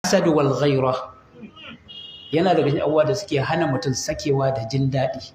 hasad wal ghaira yana daga cikin abubuwa da suke hana mutum sakewa da jin daɗi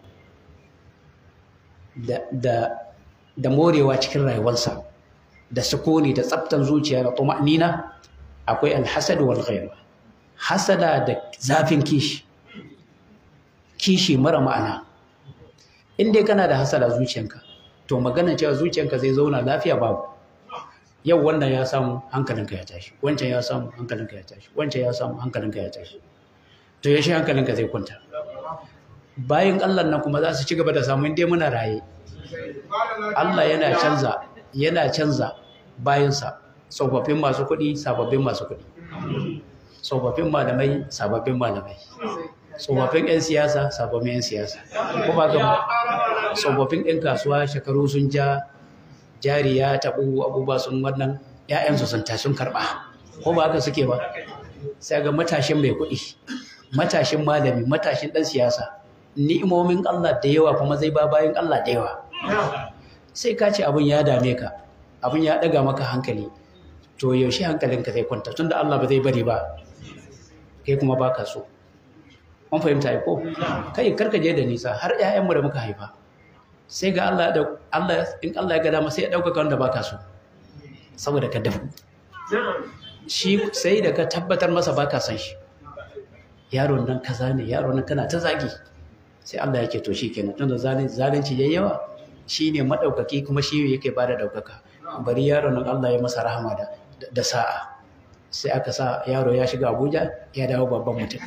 da da da morewa cikin rayuwarsa da sukuni da tsaftan zuciya da tuma'nina akwai alhasad wal ghaira hasada da zafin kishi kishi mara ma'ana in dai kana da hasada zuciyanka to magana cewa zuciyanka zai zauna lafiya babu yau wannan ya samu hankalinka ya tashi wancan ya samu hankalinka ya tashi wancan ya samu hankalinka ya tashi to yaushe hankalinka zai kwanta bayan Allah nan kuma za su ci gaba da samu inda muna raye Allah yana canza yana canza bayansa tsofaffin masu kuɗi sababbin masu kuɗi tsofaffin malamai sababbin malamai tsofaffin 'yan siyasa sababbin 'yan siyasa ko ba ga tsofaffin 'yan kasuwa shekaru sun ja jari ya taɓu abubuwa sun wannan 'ya'yansu sun ta sun karɓa ko ba haka suke ba sai ga matashin mai kuɗi matashin malami matashin ɗan siyasa ni'imomin Allah da yawa kuma zai ba bayan Allah da yawa sai ka ce abin ya dame ka abin ya ɗaga maka hankali to yaushe hankalinka zai kwanta tunda Allah ba zai bari ba kai kuma baka so an fahimta ko kai karka je da nisa har ƴaƴanmu da muka haifa sai ga Allah da Allah in Allah ya ga dama sai ya dauka wanda baka so saboda ka dafu shi sai da ka tabbatar masa baka san shi yaron nan kaza ne yaron nan kana ta zagi sai Allah yake to shi kenan tunda zalunci zalunci yayi yawa shine madaukaki kuma shi yake bada daukaka bari yaron nan Allah ya masa rahama da da sa'a sai aka sa yaro ya shiga Abuja ya dawo babban mutum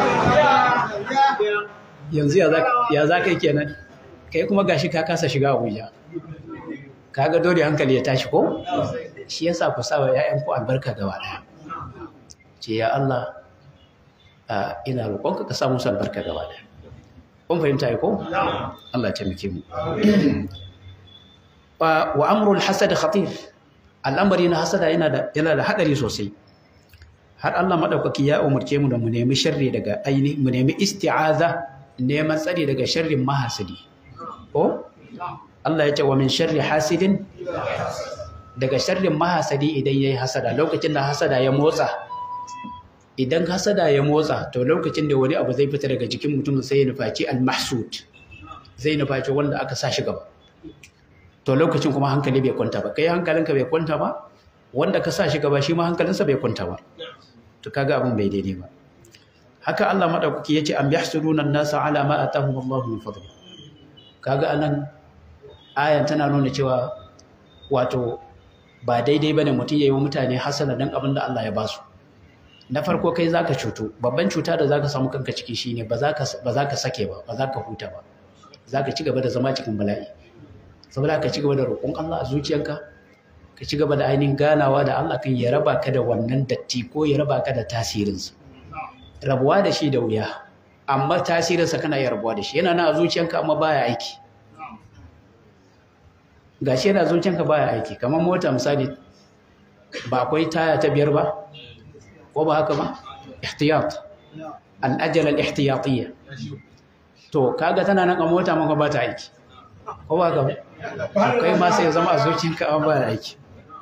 yanzu ya za ka yi kenan kai kuma gashi ka kasa shiga Abuja kaga dole hankali ya tashi ko shi yasa ku sa wa ƴaƴan ku albarka gaba daya ce ya Allah ina roƙonka ka sa musu albarka gaba daya kun fahimta ko Allah ya taimake mu wa amrul hasad khatir al'amari na hasada yana da yana da hadari sosai har Allah madaukaki ya umarce mu da mu nemi sharri daga aini mu nemi isti'aza neman tsari daga sharrin mahasidi ko Allah ya ce wa min sharri hasidin daga sharrin mahasadi idan yayi hasada lokacin da hasada ya motsa idan hasada ya motsa to lokacin da wani abu zai fita daga jikin mutum sai ya nufaci al-mahsud zai nufaci wanda aka sa shi gaba to lokacin kuma hankali bai kwanta ba kai hankalinka bai kwanta ba wanda ka sa shi gaba shi ma hankalinsa bai kwanta ba to kaga abin bai daidai ba haka Allah madaukaki yace am yahsuduna an-nasa ala ma atahum Allah min fadli kaga anan ayan tana nuna cewa wato ba daidai bane mutum yayi wa mutane hasana dan abin da Allah ya ba su na farko kai zaka cutu babban cuta da zaka samu kanka ciki shine ba za ka ba za ka sake ba ba za ka huta ba zaka ci gaba da zama cikin bala'i saboda ka ci gaba da roƙon Allah a zuciyanka ka ci gaba da ainihin ganawa da Allah kan ya raba ka da wannan datti ko ya raba ka da tasirinsa rabuwa da shi da wuya amma tasirinsa kana iya rabuwa da shi yana na a zuciyanka amma baya aiki gashi yana zuciyanka baya aiki kamar mota misali ba akwai taya ta biyar ba ko ba haka ba ihtiyat al-ajal al-ihtiyatiyya to kaga tana nan a mota maka ba ta aiki ko ba haka ba akwai ma sai ya zama a zuciyanka amma baya aiki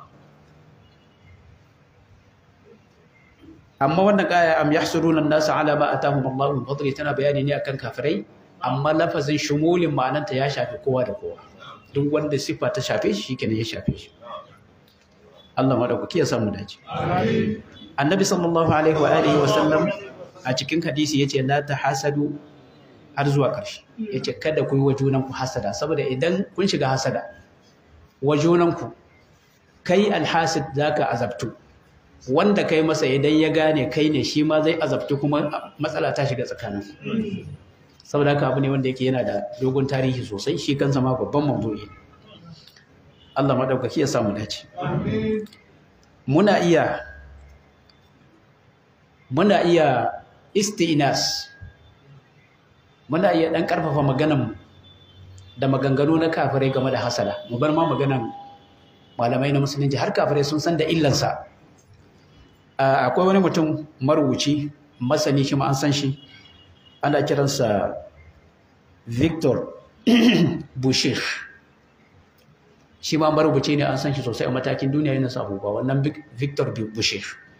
amma wannan kaya am yahsuruna an-nasa ala ma atahum Allah min fadli tana bayani ne akan kafirai amma lafazin shumulin ma'ananta ya shafi kowa da kowa duk wanda sifa ta shafe shi shikenan ya shafe shi Allah madaukaki ya samu dace annabi sallallahu alaihi wa alihi wa sallam a cikin hadisi yace la tahasadu har zuwa ƙarshe yace kada ku yi wa junanku hasada saboda idan kun shiga hasada wa junanku kai alhasid zaka azabtu wanda kai masa idan ya gane kai ne shi ma zai azabtu kuma matsala ta shiga tsakanin saboda haka abu ne wanda yake yana da dogon tarihi sosai shi kansa ma babban mawdu'i Allah madaukaki ya samu dace muna iya muna iya isti'nas muna iya dan karfafa maganan da maganganu na kafirai game da hasada mu bar ma maganan malamai na musulunci har kafirai sun san da illansa akwai wani mutum marubuci masani shi ma an san shi ana kiransa Victor Boucher shi ma marubuci ne an san shi sosai a matakin duniya yana sa ba wannan Victor Boucher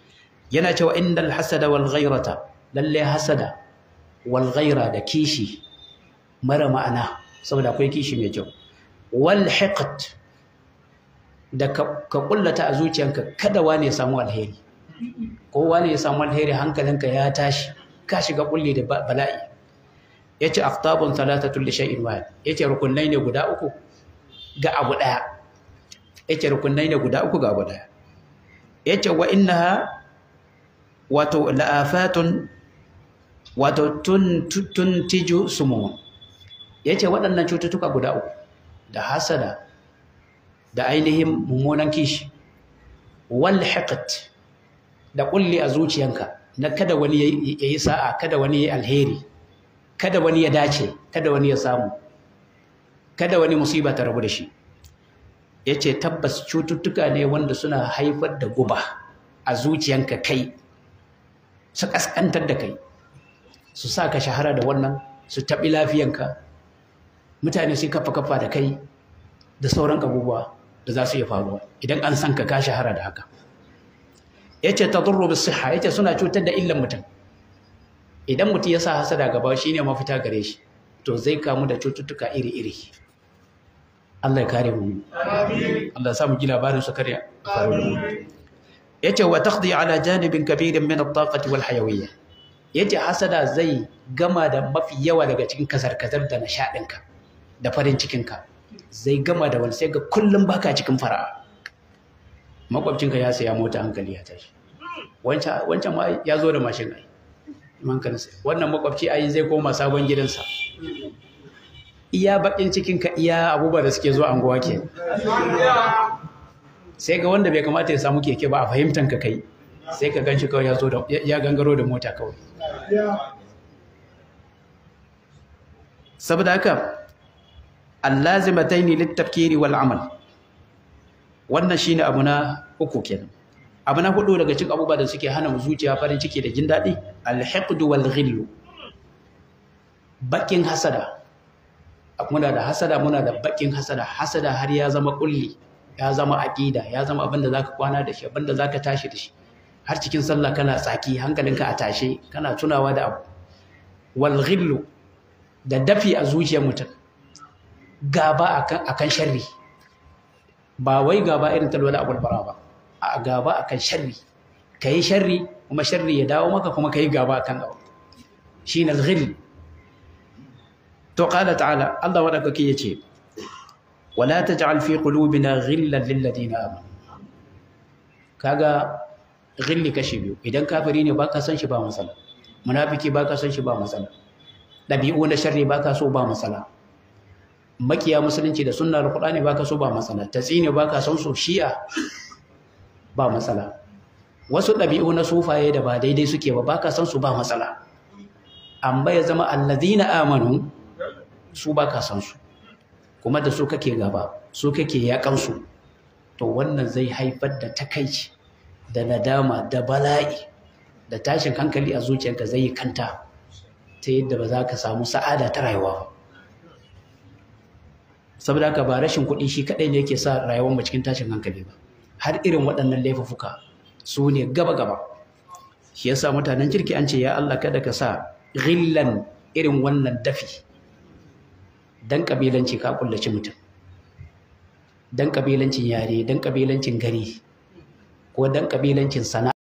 yana cewa innal hasada wal ghairata lalle hasada wal ghaira da kishi mara ma'ana saboda akwai kishi mai kyau wal hiqt da ka kullata a zuciyanka kada wani ya samu alheri ko wani ya samu alheri hankalinka ya tashi ka shiga kulli da bala'i yace aftabun thalathatu li shay'in wahid yace rukunai ne guda uku ga abu daya yace rukunai ne guda uku ga abu daya yace wa innaha wato la'afatun wato tuntiju sumun yace waɗannan cututtuka guda uku da hasada da ainihin mummunan kishi wal hiqt da kulli a zuciyanka na kada wani yayi sa'a kada wani yayi alheri kada wani ya dace kada wani ya samu kada wani musiba ta rabu da shi yace tabbas cututtuka ne wanda suna haifar da guba a zuciyanka kai su kaskantar da kai su sa ka shahara da wannan su taɓi lafiyanka mutane su kafa kafa da kai da sauran abubuwa da za su iya faruwa idan an san ka ka shahara da haka yace tadurru bis siha yace suna cutar da illan mutum idan mutum ya sa hasada gaba shine mafita gare shi to zai kamu da cututtuka iri-iri Allah ya kare mu amin Allah ya sa mu ji labarin su kare faru da mu yace wa taqdi ala janibin kabirin min at-taqati wal hayawiyya yace hasada zai gama da mafi yawa daga cikin kasar-kasar da nishadinka da farin cikinka zai gama da wani sai ga kullum baka cikin fara'a makwabcinka ya saya mota hankali ya tashi wancan ma ya zo da mashin ai mankansa wannan makwabci ai zai koma sabon gidansa iya bakin cikinka iya abubuwa da suke zuwa anguwa ke sai ga wanda bai kamata ya samu keke ba a fahimtanka kai sai ka ganshi kawai ya zo da ya gangaro da mota kawai saboda haka allazimataini littafkiri wal amal wannan shine abu na uku kenan abu na hudu daga cikin abubuwa da suke hana mu zuciya farin ciki da jin daɗi alhiqdu wal ghillu bakin hasada muna da hasada muna da bakin hasada hasada har ya zama kulli ya zama aqida ya zama abin da zaka kwana da shi abin da zaka tashi da shi har cikin sallah kana tsaki hankalinka a tashe kana tunawa da abu wal ghillu da dafi a zuciyar mutum gaba akan akan sharri ba wai gaba irin ta lola abul bara ba a gaba akan sharri kai sharri kuma sharri ya dawo maka kuma kai gaba akan abu shine al-ghil to qala ta'ala Allah wadakake yace wala taj'al fi qulubina ghillan lil ladina amanu kaga ghilli kashi biyu idan kafiri ne baka san shi ba matsala munafiki baka san shi ba matsala dabi'u na sharri baka so ba matsala makiya musulunci da sunnar qur'ani baka so ba matsala tatsine baka son so shi'a ba matsala wasu dabi'u na sufaye da ba daidai suke ba baka san su ba matsala amma ya zama alladhina amanu su baka san su kuma da su kake gaba su kake yakan su to wannan zai haifar da takaici da nadama da bala'i da tashin hankali a zuciyarka zai yi kanta ta yadda ba za ka samu sa'ada ta rayuwa ba saboda haka ba rashin kuɗi shi kaɗai ne yake sa rayuwar mu cikin tashin hankali ba har irin waɗannan laifuka su ne gaba-gaba shi yasa mutanen kirki an ce ya Allah kada ka sa ghillan irin wannan dafi dan kabilanci ka kullaci mutum dan kabilancin yare dan kabilancin gari ko dan kabilancin sana'a